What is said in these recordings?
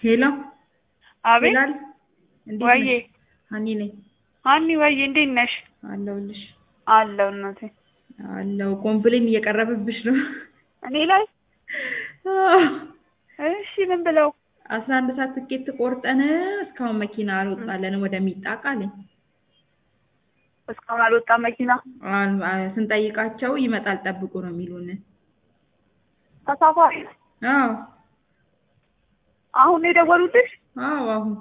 ሄሎ አቤት ይላል። እንዴት ወዬ ነሽ? ሀኒ ነኝ ሀኒ ወዬ እንዴት ነሽ? አለሁልሽ። አለው እናቴ አለው ኮምፕሌን እየቀረበብሽ ነው። እኔ ላይ አዎ። እሺ ምን ብለው አስራ አንድ ሰዓት ትኬት ቆርጠን እስካሁን መኪና አልወጣለንም ወደ ሚጣቃ አለኝ። እስካሁን አልወጣም መኪና አል- አ- ስንጠይቃቸው ይመጣል ጠብቁ ነው የሚሉን። ተሳፋሪ አዎ አሁን ነው የደወሉልሽ? አዎ አሁን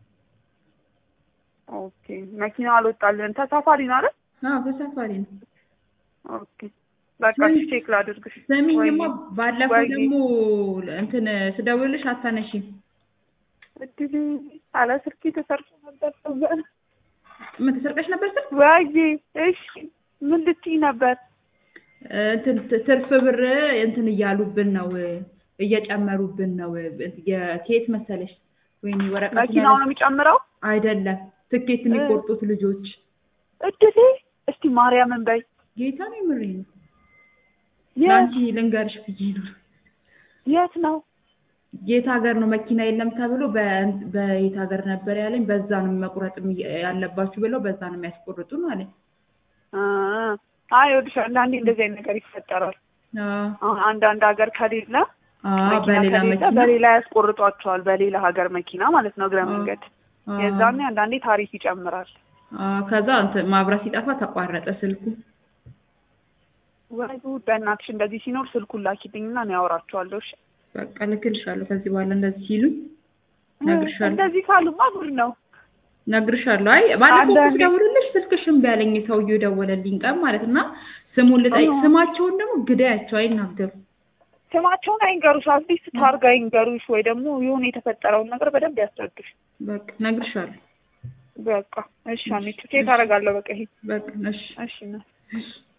ኦኬ መኪና አልወጣልን ተሳፋሪ ነው አይደል? አዎ ተሳፋሪ ነው። ኦኬ በቃ እሺ ቼክ ላድርግሽ። ስሚኝማ ወይኔ ባለፈው ወይኔ ደግሞ እንትን ስደውልልሽ አታነሺም። እድል አለ ስልኬ ተሰርቆ ነበር። ምን ተሰርቀሽ ነበር ስል ወይዬ እሺ ምን ልትይ ነበር? እንትን ት- ትርፍ ብር እንትን እያሉብን ነው እየጨመሩብን ነው። የኬት መሰለሽ ወይኔ ወረቀት መኪናው ነው የሚጨምረው? አይደለም ትኬት የሚቆርጡት ልጆች እድሌ እስቲ ማርያምን በይ ጌታ ነው የምሬ ነው። የት ለአንቺ ልንገርሽ ብዬ ነው። የት ነው? የት ሀገር ነው መኪና የለም ተብሎ በ- በየት ሀገር ነበር ያለኝ። በዛ ነው መቁረጥ ያለባችሁ ብለው በዛ ነው የሚያስቆርጡን አለኝ። አ አይ ይኸውልሽ አንዳንዴ እንደዚህ አይነት ነገር ይፈጠራል። አዎ አሁን አንዳንድ ሀገር ከሌለ አዎ፣ መኪና በሌላ ከሌለ መኪና በሌላ ያስቆርጧቸዋል። በሌላ ሀገር መኪና ማለት ነው እግረ አዎ፣ መንገድ አዎ፣ የዛኔ አንዳንዴ ታሪፍ ይጨምራል። አዎ። ከዛ እንትን ማብራት ሲጠፋ ተቋረጠ ስልኩ። ወይ ጉድ! በእናትሽ እንደዚህ ሲኖር ስልኩን ላኪልኝና እኔ አወራቸዋለሁ። እሺ በቃ ልክልሻለሁ። ከዚህ በኋላ እንደዚህ ሲሉኝ ነግርሻለሁ እንደዚህ ካሉማ ጉድ ነው። ነግርሻለሁ። አይ ባለፈው እኮ አንዳንዴ ስደውልልሽ ስልክሽ እምቢ አለኝ። ሰውዬው ደወለልኝ ቀን ማለት እና ስሙን ልጠይቅ አዎ። ስማቸውን ደግሞ ግዳያቸው አይናገሩ። ስማቸውን አይንገሩሽ፣ አትሊስት ታርጋ ይንገሩሽ፣ ወይ ደግሞ የሆነ የተፈጠረውን ነገር በደንብ ያስረዱሽ። በቃ ነግርሻለሁ። በቃ እሺ፣ አሜቱ ቼክ አደርጋለሁ። በቃ ይሄ በቃ እሺ እሺ ነው። እሺ